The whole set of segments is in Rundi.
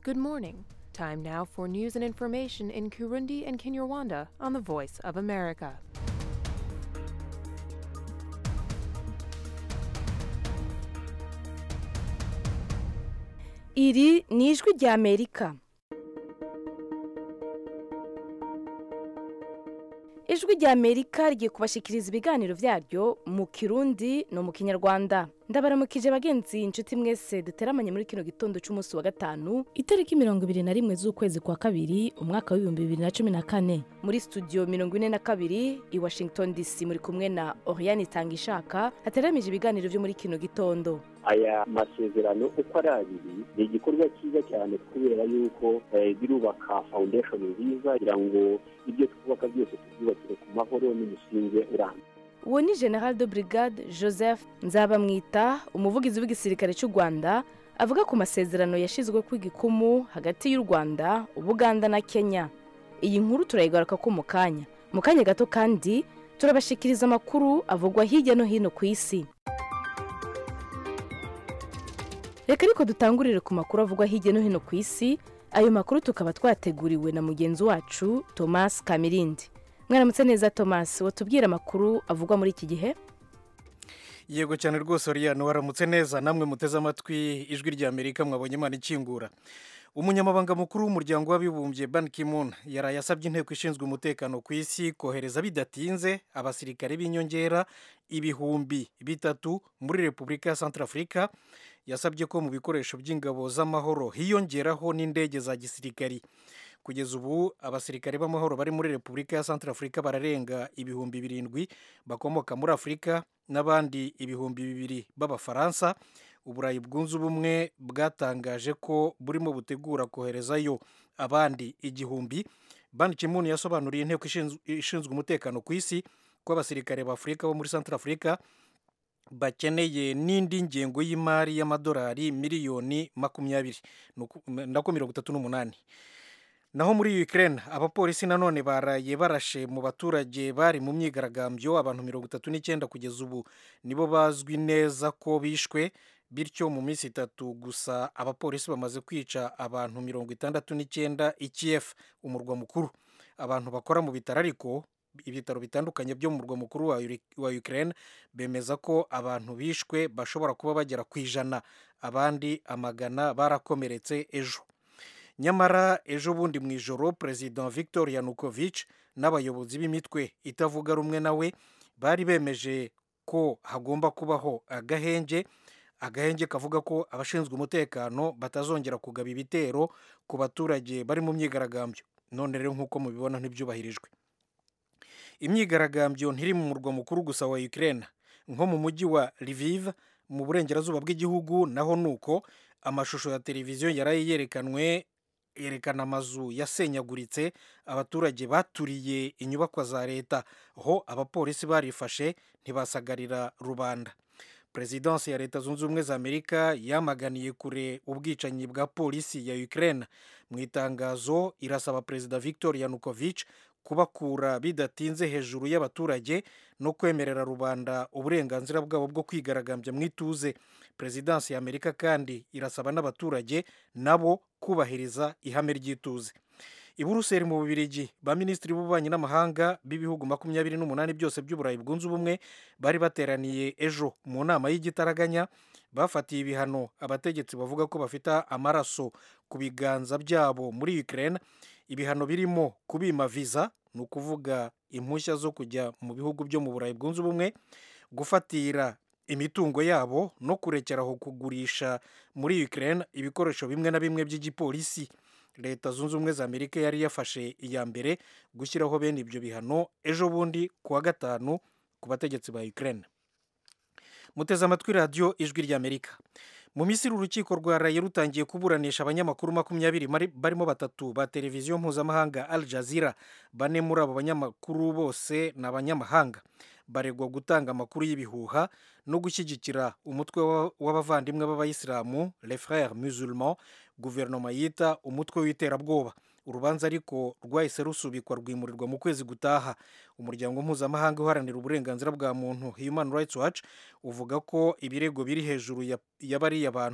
Good morning. Time now for news and information in Kurundi and Kinyarwanda on the Voice of America. iri ni ijwi rya amerika ijwi rya amerika rigiye kubashikiriza ibiganiro byaryo mu kirundi no mu kinyarwanda ndabaramukije bagenzi inshuti mwese duteramanye muri kino gitondo cy'umunsi wa gatanu itariki mirongo ibiri na rimwe z'ukwezi kwa kabiri umwaka w'ibihumbi bibiri na cumi na kane muri studio mirongo ine na kabiri i washington dc muri kumwe na oriane itangishaka hateramije ibiganiro byo muri kino gitondo aya masezerano uko ari abiri ni igikorwa cyiza cyane kubera yuko eh, birubaka foundation nziza kugira ngo ibyo twubaka byose tubyubakire ku mahoro n'umusingi urambye uwo ni general de brigade joseph nzabamwita umuvugizi w'igisirikare cy'u rwanda avuga ku masezerano yashyizwe ku igikumu hagati y'u rwanda ubuganda na kenya iyi nkuru turayigaruka ko mu kanya mu kanya gato kandi turabashikiriza amakuru avugwa hirya no hino ku isi reka ariko dutangurire ku makuru avugwa hirya no hino ku isi ayo makuru tukaba twateguriwe na mugenzi wacu thomas kamirindi mwaramutse neza thomas watubwira amakuru avugwa muri iki gihe yego cyane rwose oriyane waramutse neza namwe muteze amatwi ijwi rya amerika mwabonye imana ikingura umunyamabanga mukuru w'umuryango w'abibumbye ban ki-moon yaraye asabye inteko ishinzwe umutekano ku isi kohereza bidatinze abasirikare b'inyongera ibihumbi bitatu muri repubulika ya santarafurika yasabye ko mu bikoresho by'ingabo z'amahoro hiyongeraho n'indege za gisirikari kugeza ubu abasirikare b'amahoro bari muri repubulika ya santarafurika bararenga ibihumbi birindwi bakomoka muri afurika n'abandi ibihumbi bibiri b'abafaransa uburayi bwunze ubumwe bwatangaje ko burimo butegura koherezayo abandi igihumbi ban kimun yasobanuriye inteko ishinzwe umutekano ku isi ko abasirikare b'afurika bo muri santarafurika bakeneye n'indi ngengo y'imari y'amadolari miliyoni makumyabiri nako mirongo itatu n'umunani naho muri Ukraine abapolisi nanone baraye barashe mu baturage bari mu myigaragambyo abantu mirongo itatu n'icyenda kugeza ubu nibo bazwi neza ko bishwe bityo mu minsi itatu gusa abapolisi bamaze kwica abantu mirongo itandatu n'icyenda i Kiev umurwa mukuru abantu bakora mu bitaro ariko ibitaro bitandukanye byo mu murwa mukuru wa Ukraine bemeza ko abantu bishwe bashobora kuba bagera ku ijana abandi amagana barakomeretse ejo nyamara ejo bundi mu ijoro perezida victor yanukovych n'abayobozi b'imitwe itavuga rumwe nawe bari bemeje ko hagomba kubaho agahenge agahenge kavuga ko abashinzwe umutekano batazongera kugaba ibitero ku baturage bari mu myigaragambyo none rero nk'uko mubibona ntibyubahirijwe imyigaragambyo ntiri mu murwa mukuru gusa wa Ukraine nko mu mujyi wa Lviv mu burengerazuba bw'igihugu naho nuko amashusho ya televiziyo yaraye yerekanwe yerekana amazu yasenyaguritse abaturage baturiye inyubakwa za leta ho abapolisi barifashe ntibasagarira rubanda perezidansi ya leta zunze ubumwe za amerika yamaganiye kure ubwicanyi bwa polisi ya Ukraine mu itangazo irasaba perezida victor yanukovych kubakura bidatinze hejuru y'abaturage no kwemerera rubanda uburenganzira bwabo bwo kwigaragambya mu ituze perezidansi ya amerika kandi irasaba n'abaturage nabo kubahiriza ihame ry'ituze i buruseli mu bubirigi ba minisitiri b'ububanyi n'amahanga b'ibihugu makumyabiri n'umunani byose by'uburayi bwunze ubumwe bari bateraniye ejo mu nama y'igitaraganya bafatiye ibihano abategetsi bavuga ko bafite amaraso ku biganza byabo muri Ukraine ibihano birimo kubima viza ni ukuvuga impushya zo kujya mu bihugu byo mu burayi bwunze ubumwe gufatira imitungo yabo no kurekeraho kugurisha muri Ukraine ibikoresho bimwe na bimwe by'igipolisi leta zunze ubumwe za amerika yari yafashe iya mbere gushyiraho bene ibyo bihano ejo bundi ku wa gatanu ku bategetsi ba Ukraine muteze amatwi radiyo ijwi ry'amerika mu misiri urukiko rwa raye rutangiye kuburanisha abanyamakuru makumyabiri barimo batatu ba televiziyo mpuzamahanga al jazeera bane muri abo banyamakuru bose ni abanyamahanga baregwa gutanga amakuru y'ibihuha no gushyigikira umutwe w'abavandimwe b'abayisilamu les frères musulmans guverinoma yita umutwe w'iterabwoba urubanza ariko rwahise rusubikwa rwimurirwa mu kwezi gutaha umuryango mpuzamahanga uharanira uburenganzira bwa muntu human rights watch uvuga ko ibirego biri hejuru ya bariya bantu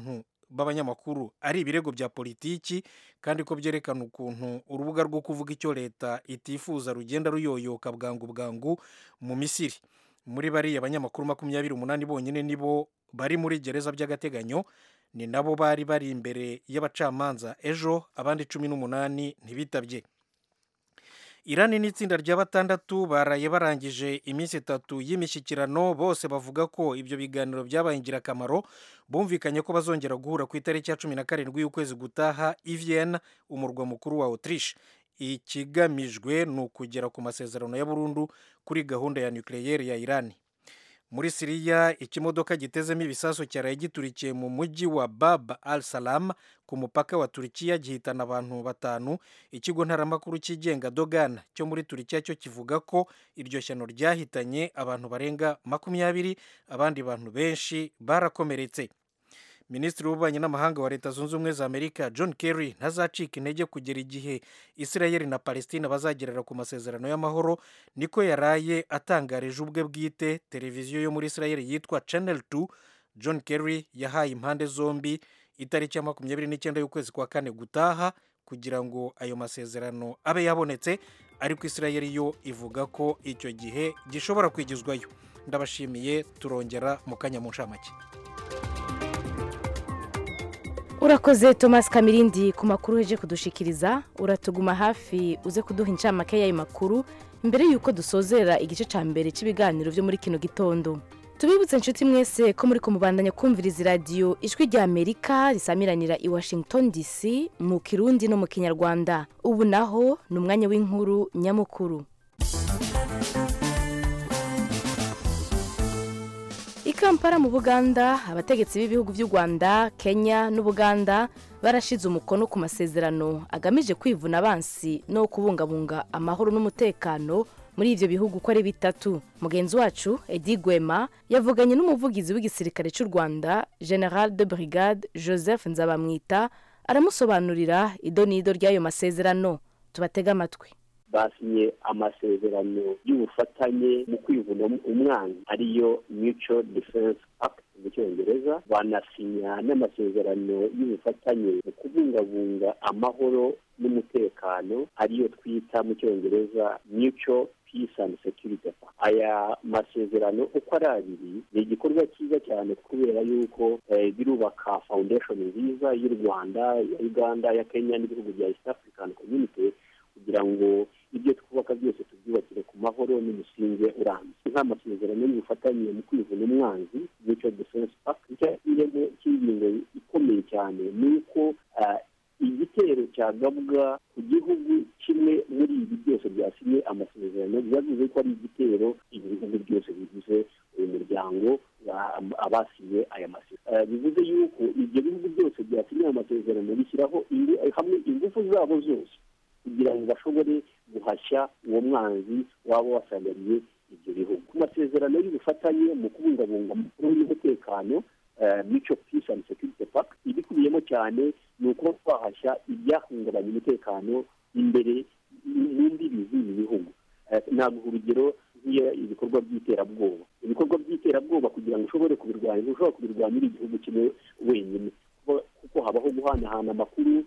b'abanyamakuru ari ibirego bya politiki kandi ko byerekana ukuntu urubuga rwo kuvuga icyo leta itifuza rugenda ruyoyoka bwangu bwangu mu misiri muri bariya banyamakuru makumyabiri umunani bonyine nibo bari muri gereza by'agateganyo ni nabo bari bari imbere y'abacamanza ejo abandi cumi n'umunani ntibitabye irani n'itsinda rya batandatu baraye barangije iminsi itatu y'imishyikirano bose bavuga ko ibyo biganiro byabaye ingirakamaro bumvikanye ko bazongera guhura ku itariki ya cumi na karindwi y'ukwezi gutaha i Vienna umurwa mukuru wa autriche ikigamijwe ni ukugera ku masezerano ya burundu kuri gahunda ya nucleaire ya irani muri siriya ikimodoka gitezemo ibisasu cyaraye giturikiye mu mujyi wa bab al salam ku mupaka wa turikiya gihitana abantu batanu ikigo ntaramakuru cyigenga dogan cyo muri turikiya cyo kivuga ko iryo shyano ryahitanye abantu barenga makumyabiri abandi bantu benshi barakomeretse minisitiri w'ububanyi n'amahanga wa leta zunze ubumwe za amerika john kerry ntazacika intege kugera igihe israel na palestina bazagerera ku masezerano y'amahoro niko yaraye atangarije ubwe bwite televiziyo yo muri israel yitwa channel 2 john kerry yahaye impande zombi itariki ya makumyabiri n'icyenda y'ukwezi kwa kane gutaha kugira ngo ayo masezerano abe yabonetse ariko israel yo ivuga ko icyo gihe gishobora kwigizwayo ndabashimiye turongera mu kanya mu nshamake urakoze thomas kamirindi ku makuru uje kudushikiriza uratuguma hafi uze kuduha incamake y'ayo makuru mbere y'uko dusozera igice cya mbere cy'ibiganiro byo muri kino gitondo tubibutse inshuti mwese ko muri kumubandanya kumviriza iradiyo ijwi rya amerika risamiranira i washington dc mu kirundi no mu kinyarwanda ubu naho ni umwanya w'inkuru nyamukuru i kampala mu buganda abategetsi b'ibihugu by'u rwanda kenya n'ubuganda barashize umukono ku masezerano agamije kwivuna abansi no kubungabunga amahoro n'umutekano muri ibyo bihugu uko ari bitatu mugenzi wacu edi gwema yavuganye n'umuvugizi w'igisirikare cy'u rwanda general de brigade joseph nzabamwita aramusobanurira ido n'ido ry'ayo masezerano tubatege amatwi basinye amasezerano y'ubufatanye mu kwivuna umwanzi ariyo mutual defense act mu cyongereza banasinya n'amasezerano y'ubufatanye mu kubungabunga amahoro n'umutekano ariyo twita mu cyongereza mutual peace and security aya masezerano uko ari abiri ni igikorwa cyiza cyane kubera yuko birubaka foundation nziza y'u rwanda ya uganda ya kenya n'ibihugu bya east african community kugira ngo ibyo twubaka byose tubyubakire ku mahoro n'umusingi urambye nk'amasezerano y'ubufatanye mu kwivuna umwanzi mutual defense pact icyakiremo cy'ingingo ikomeye cyane ni uko igitero cyagabwa ku gihugu kimwe muri ibi byose byasinye amasezerano byavuze ko ari igitero ibi bihugu byose bigize uyu muryango abasinye aya masezerano bivuze yuko ibyo bihugu byose byasinye aya masezerano bishyiraho hamwe ingufu zabo zose kugira ngo bashobore guhashya uwo mwanzi waba wasagariye ibyo bihugu ku masezerano y'ubufatanye mu kubungabunga amakuru y'umutekano mico peace and security pact ibikubiyemo cyane ni ukuba twahashya ibyahungabanya umutekano imbere mu mbibi z'ibi bihugu naguha urugero ibikorwa by'iterabwoba ibikorwa by'iterabwoba kugira ngo ushobore kubirwanya ntushobora kubirwanya uri igihugu kimwe wenyine kuko habaho guhanahana amakuru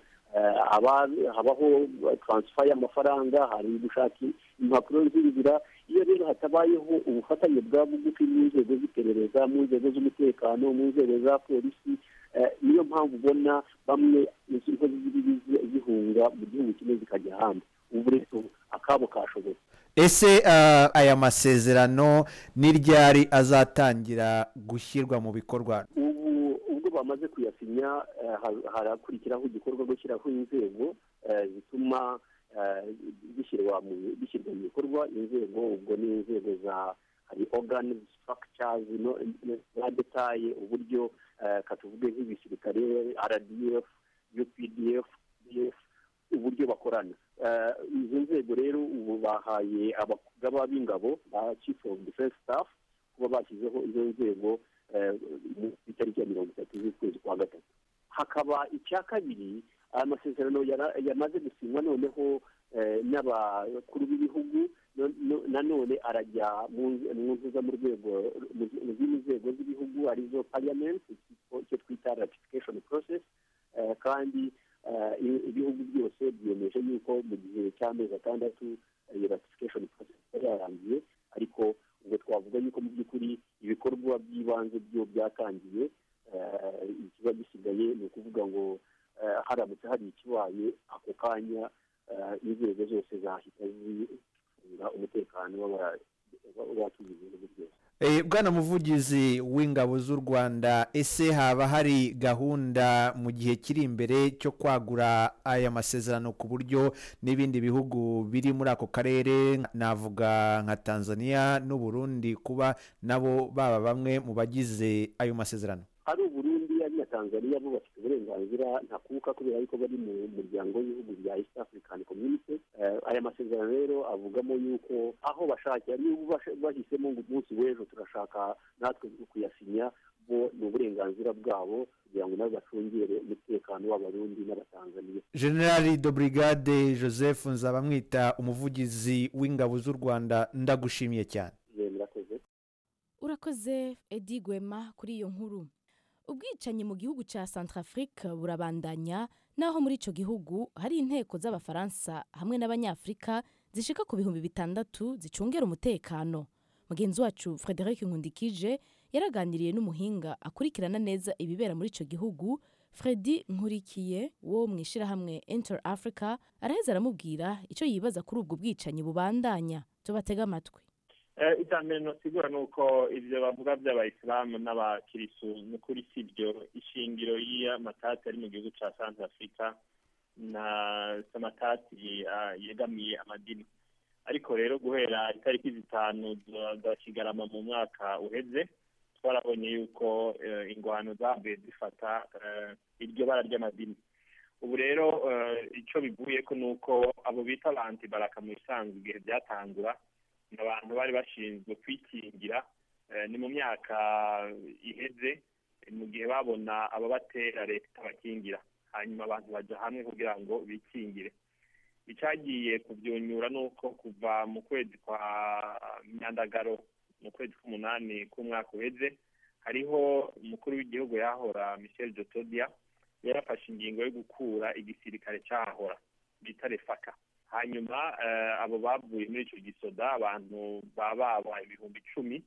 habaho taransifa y'amafaranga hari gushaka impapuro z'inzira iyo rero hatabayeho ubufatanye bwa bugufi mu nzego z'iperereza mu nzego z'umutekano mu nzego za polisi niyo mpamvu ubona bamwe inzego zihunga mu gihugu kimwe zikajya ahandi ubu rero akabo kashobotse ese aya masezerano ni ryari azatangira gushyirwa mu bikorwa ubu ubwo bamaze kuyasinya harakurikiraho igikorwa gushyiraho inzego zituma bishyirwa mu bikorwa inzego ubwo ni inzego za hari organic structures za detaye uburyo katuvuge nk'ibisirikare rdf updf uburyo bakorana izo nzego rero ubu bahaye abagaba b'ingabo ba chief of defense staff kuba bashyizeho izo nzego mu itariki ya mirongo itatu z'ukwezi kwa gatatu hakaba icya kabiri aya masezerano yamaze gusinywa noneho n'abakuru b'ibihugu nanone arajya mu ntuza mu rwego mu zindi nzego z'ibihugu arizo parliament icyo twita ratification process kandi ibihugu byose byemeje yuko mu gihe cy'amezi atandatu iyo ratification process yari yarangiye ariko ubwo twavuga yuko mu by'ukuri ibikorwa by'ibanze byo byatangiye ikiba gisigaye ni ukuvuga ngo haramutse hari ikibaye ako kanya inzego zose zahita zicunga umutekano w'abatuye ibihugu byose bwana muvugizi w'ingabo z'u rwanda ese haba hari gahunda mu gihe kiri imbere cyo kwagura aya masezerano ku buryo n'ibindi bihugu biri muri ako karere navuga nka tanzania n'uburundi kuba nabo baba bamwe mu bagize ayo masezerano ari uburundi ari na tanzania bo bafite uburenganzira ntakuka kubera yuko bari mu muryango w'ibihugu bya east african community aya masezerano rero avugamo yuko aho bashakira niba bahisemo ngo umunsi w'ejo turashaka natwe kuyasinya bo ni uburenganzira bwabo kugira ngo nabo bacungere umutekano w'abarundi n'abatanzaniya generali de brigade joseph nzabamwita umuvugizi w'ingabo z'u rwanda ndagushimiye cyane murakoze urakoze edi gwema kuri iyo nkuru ubwicanyi mu gihugu cya centrafrique burabandanya naho muri icyo gihugu hari inteko z'abafaransa hamwe n'abanyafurika zishika ku bihumbi bitandatu zicungera umutekano mugenzi wacu frederic nkundikije yaraganiriye n'umuhinga akurikirana neza ibibera muri icyo gihugu fredi nkurikiye wo mu ishyirahamwe inter africa araheza aramubwira icyo yibaza kuri ubwo bwicanyi bubandanya tubatega amatwi icya mbere ntusigura ni uko ibyo bavuga by'abayisilamu n'abakirisu ni ukuri si byo ishingiro y'amatati ari mu gihugu cya santa afurika na amatati yegamiye amadini ariko rero guhera itariki zitanu za kigarama mu mwaka uheze twarabonye yuko ingwano zavuye zifata iryo bara ry'amadini ubu rero icyo bivuye ko ni uko abo bita abantu baraka mu isanzwe igihe byatangura ni abantu bari bashinzwe kwikingira ni mu myaka iheze mu gihe babona ababatera leta itabakingira hanyuma abantu bajya hamwe kugira ngo bikingire icyagiye kubyunyura ni uko kuva mu kwezi kwa myandagaro mu kwezi k'umunani k'umwaka uheze hariho umukuru w'igihugu yahora michel jotodia yarafashe ingingo yo gukura igisirikare cyahora bita refaka hanyuma abo bavuye muri icyo gisoda abantu baba baba ibihumbi icumi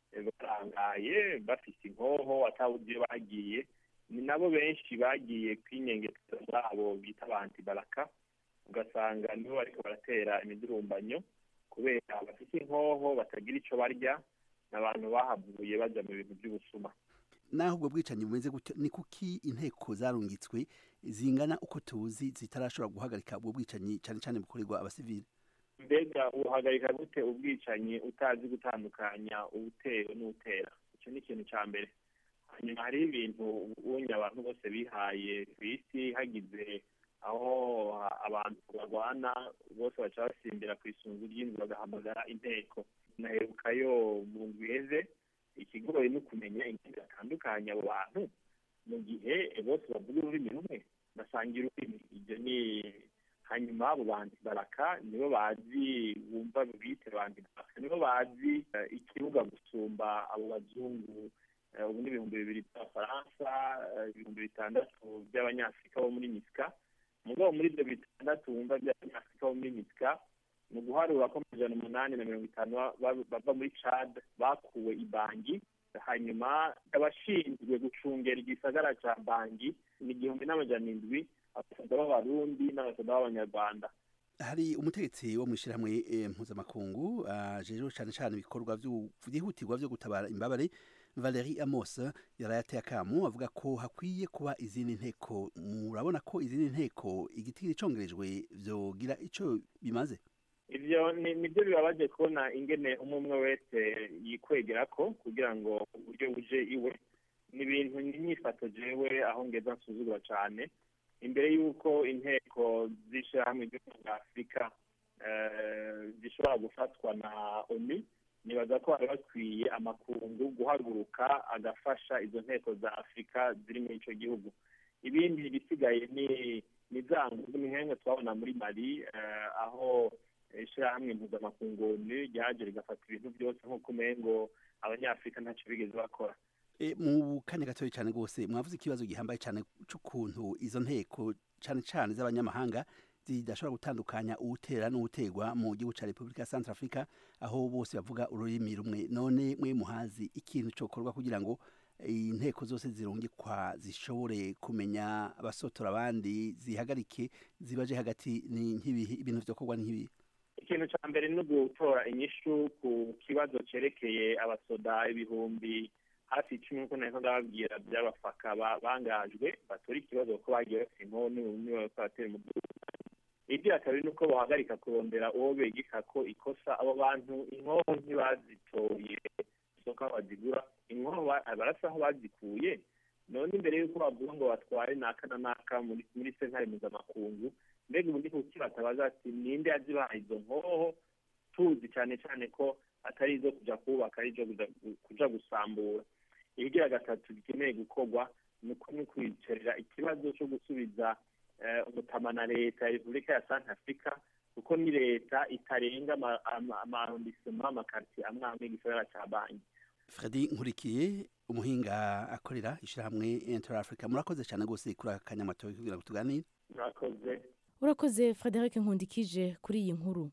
barangaye bafite inkoho ataburyo bagiye ni nabo benshi bagiye kwinyengetera zabo bita abantu baraka ugasanga nibo bariko baratera imidurumbanyo kubera bafite inkoho batagira icyo barya ni abantu bahavuye bajya mu bintu by'ubusuma naho ubwo bwicanyi bumeze gutyo ni kuki inteko zarungitswe zingana uko tuzi zitarashobora guhagarika ubwo bwicanyi cyane cyane bukorerwa abasivili mbega uhagarika gute ubwicanyi utazi gutandukanya ubutewe n'utera icyo ni ikintu cya mbere hanyuma hariho ibintu ubonye abantu bose bihaye ku isi hagize aho abantu barwana bose baca basimbira ku isunzu ry'inzu bagahamagara inteko naherukayo mu ndwi iheze ikigoye ni ukumenya ingendo batandukanye abo bantu mu gihe bose bavuga ururimi rumwe basangira ururimi ibyo ni hanyuma abo bandi baraka nibo bazi bumva bite bandi baraka nibo bazi ikibuga gusumba abo bazungu ubu ni ibihumbi bibiri by'abafaransa ibihumbi bitandatu by'abanyafurika bo muri misika mugabo muri ibyo bitandatu wumva by'abanyafurika bo muri misika mu guharura ko amajana umunani na mirongo itanu bava muri cad bakuwe ibangi hanyuma abashinzwe gucungera igisagara cya bangi ni igihumbi n'amajana indwi abasoda b'abarundi n'abasoda b'abanyarwanda hari umutegetsi wo mu ishyirahamwe mpuzamakungu ajejeho cyane cyane ibikorwa byihutirwa byo gutabara imbabare Valerie Amos yarayateye akamu avuga ko hakwiye kuba izindi nteko murabona ko izindi nteko igiti gicongerejwe byogira icyo bimaze ibyo nibyo bibabaje kubona ingene umwe umwe wese yikwegera ko kugira ngo uburyo buje iwe ni ibintu n'imyifato jewe aho ngeza nsuzugura cyane imbere y'uko inteko z'ishyirahamwe ry'ubumwe bwa afurika zishobora gufatwa na onu nibaza ko bari bakwiye amakungu guhaguruka agafasha izo nteko za afurika ziri muri icyo gihugu ibindi bisigaye ni ni za nguzu nk'imwe twabona muri mari aho ishyirahamwe mpuzamakungu ryaje rigafata ibintu byose nk'uko umengo abanyafurika ntacyo bigeze bakora E, mu kanya gatoya cyane rwose mwavuze ikibazo gihambaye cyane cy'ukuntu izo nteko cyane cyane z'abanyamahanga zidashobora gutandukanya uwutera n'uwutegwa mu gihugu cya repubulika ya centre africa aho bose bavuga ururimi rumwe none mwe muhazi ikintu cyokorwa kugira ngo inteko zose zirungikwa zishobore kumenya abasotora abandi zihagarike zibaje hagati ni nk'ibihe ibintu byokorwa ni nk'ibihe ikintu cya mbere ni ugutora inyishu ku kibazo cyerekeye abasoda ibihumbi hafi icumi nk'uko nari ndababwira by'abafaka ba- bangajwe batora ikibazo kuko bagiye bafite inkono niba bariko baratera umudugudu ibyo kabiri ni uko bahagarika kurondera uwo begeka ko ikosa abo bantu inkoho ntibazitoye isoko aho bazigura inkoho ba- barasa aho bazikuye none imbere y'uko bavuga ngo batware naka na naka muri muri sentare mpuzamakungu mbega ubundi kuki batabaza ati ninde yazibaha izo nkoho tuzi cyane cyane ko atari izo kuja kubaka ari izo kuja- kuja gusambura ibigira gatatu gikeneye gukorwa ni uko ni ukwicarira ikibazo cyo gusubiza eh, umutama na leta ya repubulika ya santa afurika kuko ni leta itarenga ama- ama- amarondisema amakartiye amwe amwe igisagara ca banki Freddy nkurikiye umuhinga akorera ishyirahamwe Inter Africa murakoze cyane rwose kuri aka kanya matoya kugira ngo tuganire murakoze urakoze frederic nkundikije kuri iyi nkuru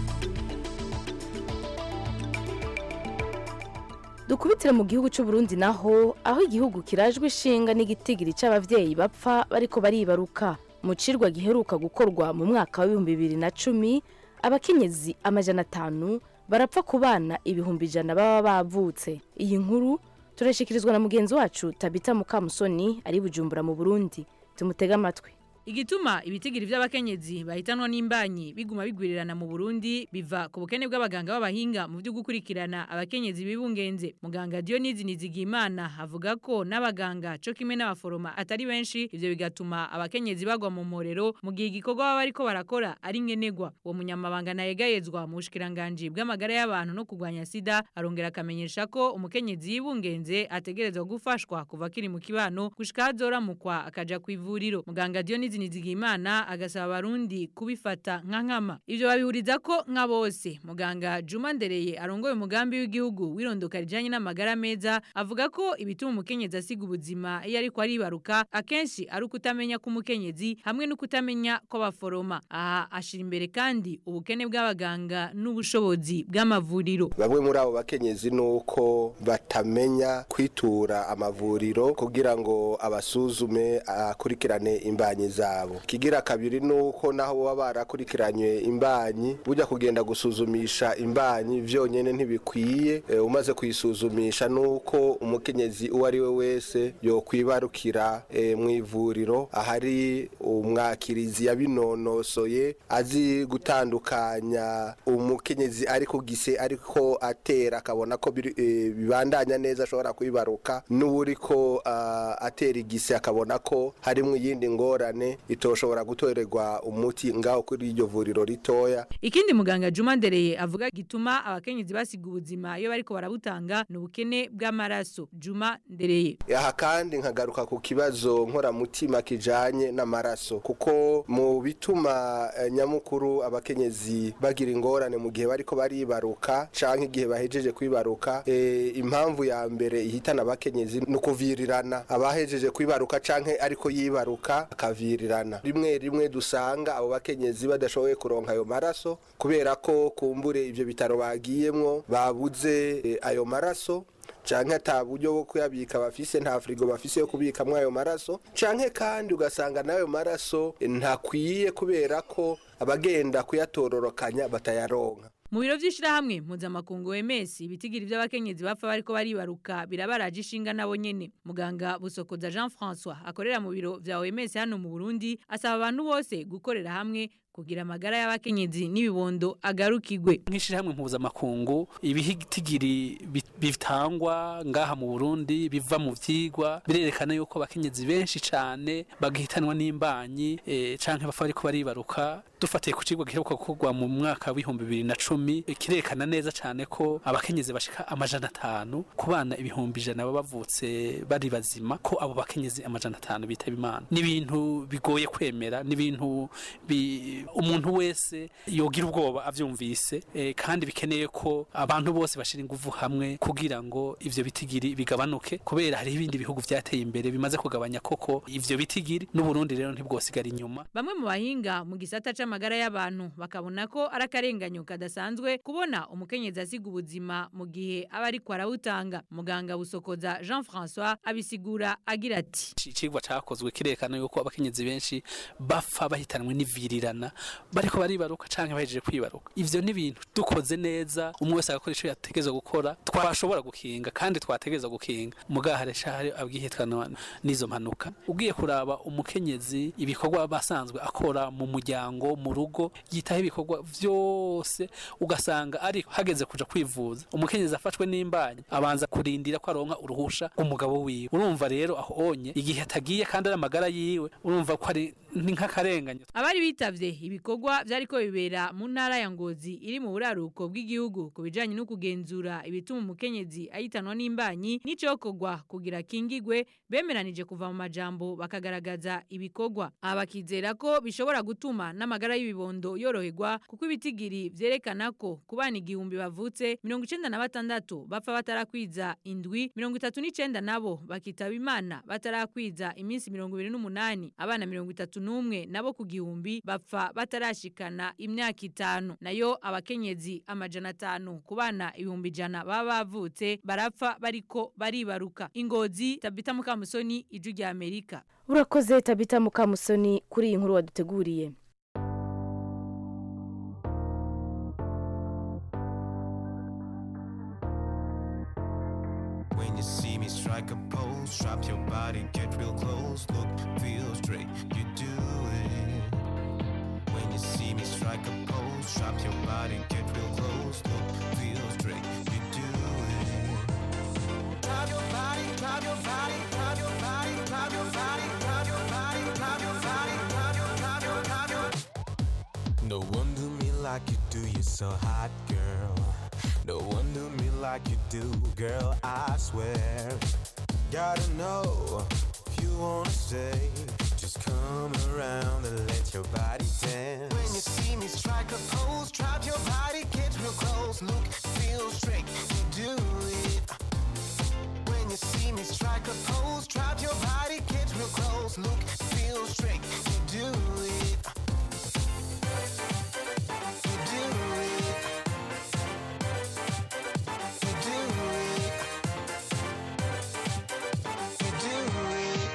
dukubitire mu gihugu cy'u Burundi naho aho igihugu kirajwe ishinga n'igitigiri cy'abavyeyi bapfa bariko baribaruka mu cirwa giheruka gukorwa mu mwaka w'ibihumbi bibiri na cumi abakenyezi amajana atanu barapfa ku bana ibihumbi ijana baba bavutse iyi nkuru turashikirizwa na mugenzi wacu tabita mukamusoni ari i bujumbura mu burundi tumutege amatwi igituma ibitigiri by'abakenyezi bahitanwa n'imbanyi biguma bigwirirana mu Burundi biva ku bukene bw'abaganga b'abahinga mu byo gukurikirana abakenyezi bibungenze muganga Dionise Nizigimana avuga ko n'abaganga cyo kimwe n'abaforoma atari benshi ivyo bigatuma abakenyezi bagwa mu morero mu gihe igikorwa baba bariko barakora ari nkenegwa uwo munyamabanga nayegayezwa mu bushikiranganje bw'amagara y'abantu no kurwanya sida arongera akamenyesha ko umukenyezi yibungenze ategerezwa gufashwa kuva kiri mu kibano gushika azoramukwa akaja ku ivuriro muganga Dionise Nizigimana agasaba abarundi kubifata nka nkama ivyo babihuriza ko nka bose muganga Juma Ndereye arongoye umugambi w'igihugu wirondoka rijanye n'amagara meza avuga ko ibituma umukenyezi asiga ubuzima iyo ariko aribaruka akenshi ari ukutamenya k'umukenyezi hamwe no kutamenya kw'abaforoma aha ashira imbere kandi ubukene bw'abaganga n'ubushobozi bw'amavuriro bamwe muri abo bakenyezi ni uko batamenya kwitura amavuriro kugira ngo abasuzume akurikirane imbanyi zabo kigira kabiri ni uko naho baba barakurikiranye imbanyi bujya kugenda gusuzumisha imbanyi vyonyene ntibikwiye e, umaze kuyisuzumisha ni uko umukenyezi uwo ari we wese yokwibarukira e, mu ivuriro ahari umwakirizi yabinonosoye azi gutandukanya umukenyezi ari ku gise ariko atera akabona ko biri- eh, bibandanya neza ashobora kwibaruka n'uwuriko ah, atera igise akabona ko harimo iyindi ngorane itoshobora gutorerwa umuti ngaho kuri iryo vuriro ritoya Ikindi muganga Juma Ndereye avuga gituma abakenyezi basiga ubuzima iyo bariko barabutanga ni ubukene bw'amaraso Juma Ndereye aha kandi nkagaruka ku kibazo nkoramutima kijanye n'amaraso kuko mu bituma eh, nyamukuru abakenyezi bagira ingorane mu gihe bariko baribaruka canke igihe bahejeje kwibaruka eh, impamvu ya mbere ihitana abakenyezi ni ukuvirirana abahejeje kwibaruka canke ariko yibaruka akavirirana rimwe rimwe dusanga abo bakenyezi badashoboye kuronka ayo maraso kubera ko kumbure ivyo bitaro bagiyemwo babuze eh, ayo maraso canke ata buryo bwo kuyabika bafise nta firigo bafise yo kubikamwo ayo maraso canke kandi ugasanga n'ayo maraso eh, ntakwiye kubera ko abagenda kuyatororokanya batayaronka Mu biro vy'ishirahamwe mpuzamakungu OMS ibitigiri vy'abakenyezi bapfa bariko baribaruka birabaraje ishinga nabo nyene muganga Busokoza Jean François akorera mu biro vya OMS hano mu Burundi asaba abantu bose gukorera hamwe kugira amagara y'abakenyezi n'ibibondo agarukigwe nk'ishyirahamwe mpuzamakungu ibihitigiri bi- bitangwa ngaha mu burundi biva mu vyigwa birerekana yuko abakenyezi benshi cane bagahitanwa n'imbanyi eh, canke bapfa bariko baribaruka dufatiye ku cigwa giheruka gukorwa mu mwaka w'ibihumbi bibiri na cumi eh, kirerekana neza cane ko abakenyezi bashika amajana atanu ku bana ibihumbi ijana baba bavutse bari bazima ko abo bakenyezi amajana atanu bitaba imana ni ibintu bigoye kwemera ni ibintu bi- bi- umuntu wese yogira ubwoba avyumvise eh, kandi bikeneye ko abantu bose bashira ingufu hamwe kugira ngo ivyo bitigiri bigabanuke kubera hari ibindi bihugu vyateye imbere bimaze kugabanya koko ivyo bitigiri n'uburundi rero ntibwosigara inyuma Bamwe mu bahinga mu gisata c'amagara y'abantu bakabona ko ari akarenganyo kadasanzwe kubona umukenyezi asiga ubuzima mu gihe aba ariko arawutanga. Muganga Busokoza Jean François abisigura agira ati icigwa cakozwe kirekana yuko abakenyezi benshi bapfa bahitanwe n'ivirirana bariko baribaruka canke bahejeje kwibaruka ivyo ni ibintu dukoze neza umwe wese agakora ico yategeza gukora twashobora gukinga kandi twategeza gukinga mugaha resha hari abwihitanwa n'izo mpanuka ugiye kuraba umukenyezi ibikorwa basanzwe akora mu muryango mu rugo yitaho ibikorwa vyose ugasanga ariko hageze kuja kwivuza umukenyezi afashwe n'imbanyi abanza kurindira ko aronka uruhusha umugabo wiwe urumva rero aho onye igihe atagiye kandi ari amagara yiwe urumva ko ari ni nk'akarenganyo Abari bitavye ibikorwa vyariko bibera mu ntara ya Ngozi iri mu buraruko bw'igihugu ku bijanye no kugenzura ibituma umukenyezi ayitanwa n'imbanyi n'icokorwa kugira kingigwe bemeranije kuva mu majambo bakagaragaza ibikorwa abakizera ko bishobora gutuma n'amagara y'ibibondo yoroherwa kuko ibitigiri vyerekana ko ku bana igihumbi bavutse mirongo icenda na batandatu bapfa batarakwiza indwi mirongo itatu n'icenda nabo bakitaba imana batarakwiza iminsi mirongo ibiri n'umunani abana mirongo itatu n'umwe nabo ku gihumbi bapfa batarashikana imyaka itanu nayo abakenyezi amajana atanu ku bana ibihumbi ijana baba bavutse barapfa bariko baribaruka ingozi tabita mukamusoni iju rya amerika urakoze tabita mukamusoni kuri iyi nkuru waduteguriye When you see me strike a pose, drop your body, get real close, look, feel straight, you do it. When you see me strike a pose, drop your body, get real close, look, feel straight, you do it. Drop your body, drop your body, drop your body, drop your body, drop your body, drop your body, drop your, drop your, drop your. No one do me like you do, you're so hot, girl. No one do me like you do, girl, I swear. Gotta know if you wanna stay, just come around and let your body dance. When you see me strike a pose, drop your body, get real close, look, feel straight, you do it. When you see me strike a pose, drop your body, get real close, look, feel straight, you do it. You do it. You do it. You do it.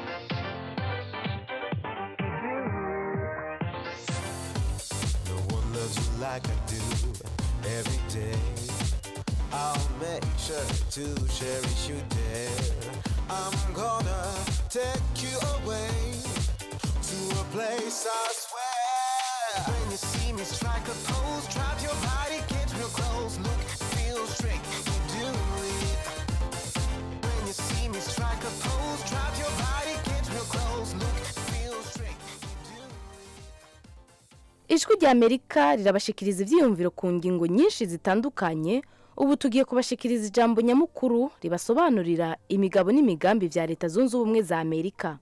No one loves you like I do every day. I'll make sure to cherish you there. I'm gonna take you away to a place I swear. When you see me strike a pose, drop your body, get real close, look, feel straight, you do it. When you see me strike a pose, drop your body, get real close, look, feel straight, you do ijwi rya amerika rirabashikiriza ibyiyumviro ku ngingo nyinshi zitandukanye ubu tugiye kubashikiriza ijambo nyamukuru ribasobanurira imigabo n'imigambi bya leta zunze ubumwe za amerika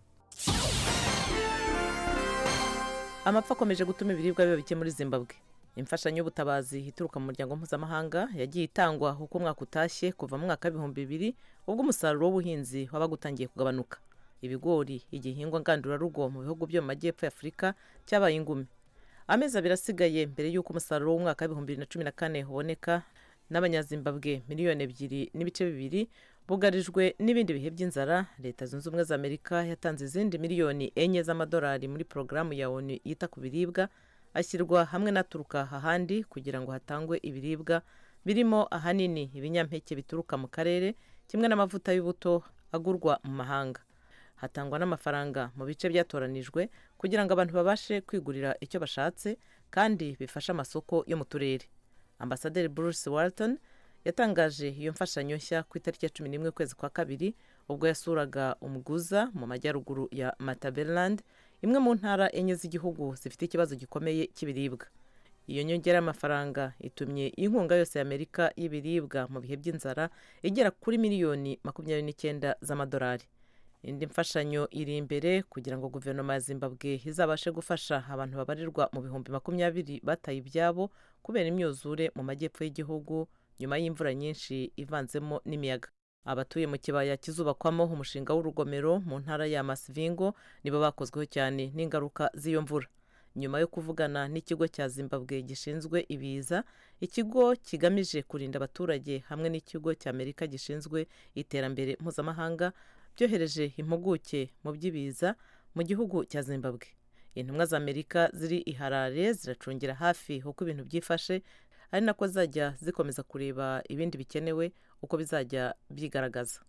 amapfa akomeje gutuma ibiribwa biba bike muri zimbabwe imfashanyo y'ubutabazi ituruka mu muryango mpuzamahanga yagiye itangwa uko umwaka utashye kuva mu mwaka w'ibihumbi bibiri ubwo umusaruro w'ubuhinzi wabaga utangiye kugabanuka ibigori igihingwa ngandurarugo mu bihugu byo mu majyepfo ya afurika cyabaye ingumi amezi abiri asigaye mbere y'uko umusaruro w'umwaka w'ibihumbi bibiri na cumi na kane uboneka n'abanyazimbabwe miliyoni ebyiri n'ibice bibiri bugarijwe n'ibindi bihe by'inzara leta zunze ubumwe za amerika yatanze izindi miliyoni enye z'amadolari muri porogaramu ya onu yita ku biribwa ashyirwa hamwe n'aturuka ahandi kugira ngo hatangwe ibiribwa birimo ahanini ibinyampeke bituruka mu karere kimwe n'amavuta y'ubuto agurwa mu mahanga hatangwa n'amafaranga mu bice byatoranijwe kugira ngo abantu babashe kwigurira icyo bashatse kandi bifashe amasoko yo mu turere ambasaderi bruce walton yatangaje iyo mfashanyo nshya ku itariki ya cumi n'imwe ukwezi kwa kabiri ubwo yasuraga umuguza mu majyaruguru ya mataberland imwe mu ntara enye z'igihugu zifite ikibazo gikomeye cy'ibiribwa iyo nyongera y'amafaranga itumye inkunga yose y'amerika y'ibiribwa mu bihe by'inzara igera kuri miliyoni makumyabiri n'icyenda z'amadolari indi mfashanyo iri imbere kugira ngo guverinoma ya zimbabwe izabashe gufasha abantu babarirwa mu bihumbi makumyabiri bataye ibyabo kubera imyuzure mu majyepfo y'igihugu nyuma y'imvura nyinshi ivanzemo n'imiyaga abatuye mu kibaya kizubakwamo umushinga w'urugomero mu ntara ya masivingo nibo bakozweho cyane n'ingaruka z'iyo mvura nyuma yo kuvugana n'ikigo cya zimbabwe gishinzwe ibiza ikigo kigamije kurinda abaturage hamwe n'ikigo cy'amerika gishinzwe iterambere mpuzamahanga byohereje impuguke mu by'ibiza mu gihugu cya zimbabwe intumwa za amerika ziri i harare ziracungira hafi uko ibintu byifashe ari nako zajya zikomeza kureba ibindi bikenewe uko bizajya byigaragaza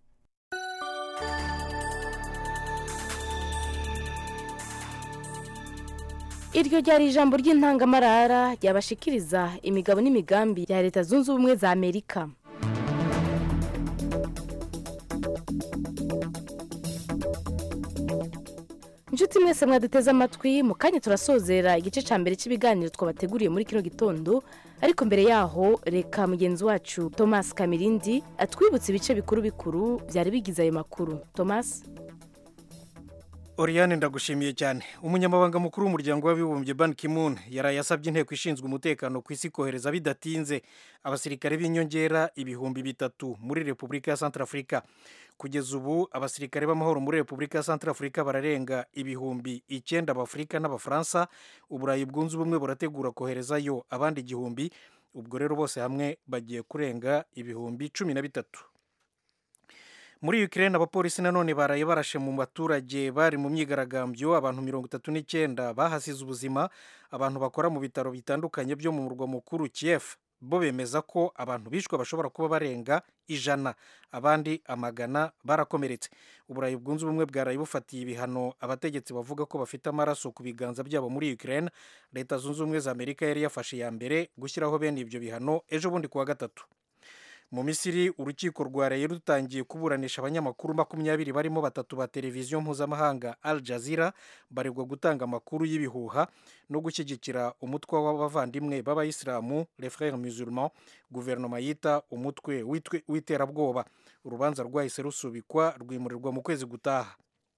iryo ryari ijambo ry'intangamarara ryabashikiriza imigabo n'imigambi ya leta zunze ubumwe za amerika inshuti mwese mwaduteze amatwi mu kanya turasozera igice cya mbere cy'ibiganiro twabateguriye muri kino gitondo ariko mbere yaho reka mugenzi wacu thomas kamirindi atwibutse ibice bikuru bikuru byari bigize ayo makuru thomas Oriane ndagushimiye cyane umunyamabanga mukuru w'umuryango w'abibumbye Ban Ki-moon yaraye asabye inteko ishinzwe umutekano ku isi kohereza bidatinze abasirikare b'inyongera ibihumbi bitatu muri repubulika ya Centrafrica kugeza ubu abasirikare b'amahoro muri repubulika ya Centrafrica bararenga ibihumbi icyenda b'afurika n'abafaransa uburayi bwunze ubumwe burategura koherezayo abandi igihumbi ubwo rero bose hamwe bagiye kurenga ibihumbi cumi na bitatu muri Ukraine abapolisi nanone baraye barashe mu baturage bari mu myigaragambyo abantu mirongo itatu n'icyenda bahasize ubuzima abantu bakora mu bitaro bitandukanye byo mu murwa mukuru Kiev bo bemeza ko abantu bishwe bashobora kuba barenga ijana abandi amagana barakomeretse uburayi bwunze ubumwe bwaraye bufatiye ibihano abategetsi bavuga ko bafite amaraso ku biganza byabo muri Ukraine leta zunze ubumwe za amerika yari yafashe ya mbere gushyiraho bene ibyo bihano ejo bundi kuwa gatatu mu misiri urukiko rwaraye rutangiye kuburanisha abanyamakuru makumyabiri barimo batatu ba televiziyo mpuzamahanga al jazeera baregwa gutanga amakuru y'ibihuha no gushyigikira umutwe w'abavandimwe b'abayisilamu les frères musulmans guverinoma yita umutwe w'iterabwoba urubanza rwahise rusubikwa rwimurirwa mu kwezi gutaha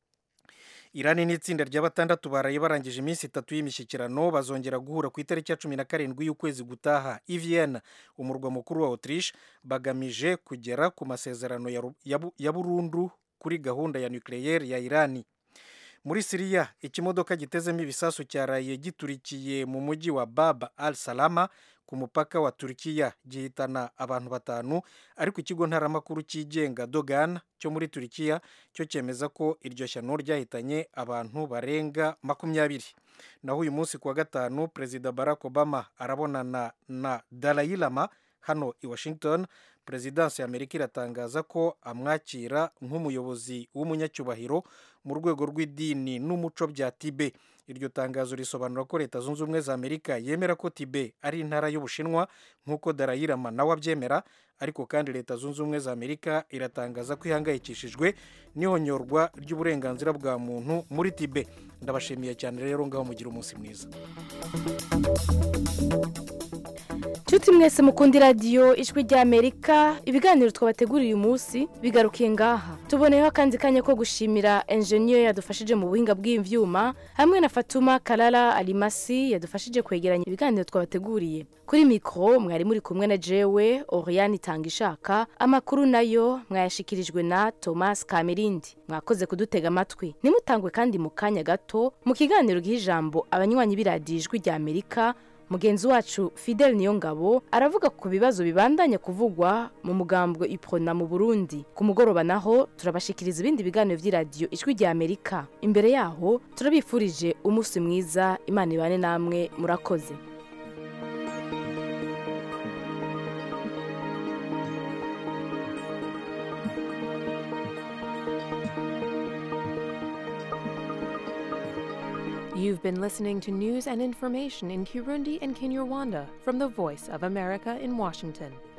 irani n'itsinda rya batandatu baraye barangije iminsi itatu y'imishyikirano bazongera guhura ku itariki ya cumi na karindwi y'ukwezi gutaha i Vienna umurwa mukuru wa autriche bagamije kugera ku masezerano ya burundu kuri gahunda ya nucleaire ya irani muri siriya ikimodoka gitezemo ibisasu cyaraye giturikiye mu mujyi wa baba al salama ku mupaka wa turikiya gihitana abantu batanu ariko ikigo ntaramakuru cyigenga dogan cyo muri turikiya cyo cyemeza ko iryo shyano ryahitanye abantu barenga makumyabiri naho uyu munsi kuwa gatanu perezida barack obama arabonana na Dalai Lama hano i washington perezidansi ya amerika iratangaza ko amwakira nk'umuyobozi w'umunyacyubahiro mu rwego rw'idini n'umuco bya tibe iryo tangazo risobanura ko leta zunze ubumwe za amerika yemera ko tibe ari intara y'ubushinwa nk'uko darayirama nawe abyemera ariko kandi leta zunze ubumwe za amerika iratangaza ko ihangayikishijwe n'ihonyorwa ry'uburenganzira bwa muntu muri tibe ndabashimiye cyane rero ngaho mugira umunsi mwiza nshuti mwese mukunda iradiyo ijwi ry'amerika ibiganiro twabateguriye uyu munsi bigarukiye ngaha tuboneyeho akandi kanya ko gushimira enjeniyeri yadufashije mu buhinga bw'ibyuma hamwe na fatuma karara arimasi yadufashije kwegeranya ibiganiro twabateguriye kuri mikoro mwari muri kumwe na jewe oriyani itanga ishaka amakuru nayo mwayashikirijwe na thomas kamerindi mwakoze kudutega amatwi nimutangwe kandi mu kanya gato mu kiganiro giha ijambo abanywanyi b'iradiyo ijwi ry'amerika mugenzi wacu fidel niyongabo aravuga ku bibazo bibandanya kuvugwa mu mugambwe iprona mu burundi ku mugoroba naho turabashikiriza ibindi biganiro by'iradiyo ijwi rya amerika imbere yaho turabifurije umunsi mwiza imana ibane namwe murakoze You've been listening to news and information in Kirundi and Kinyarwanda from the Voice of America in Washington.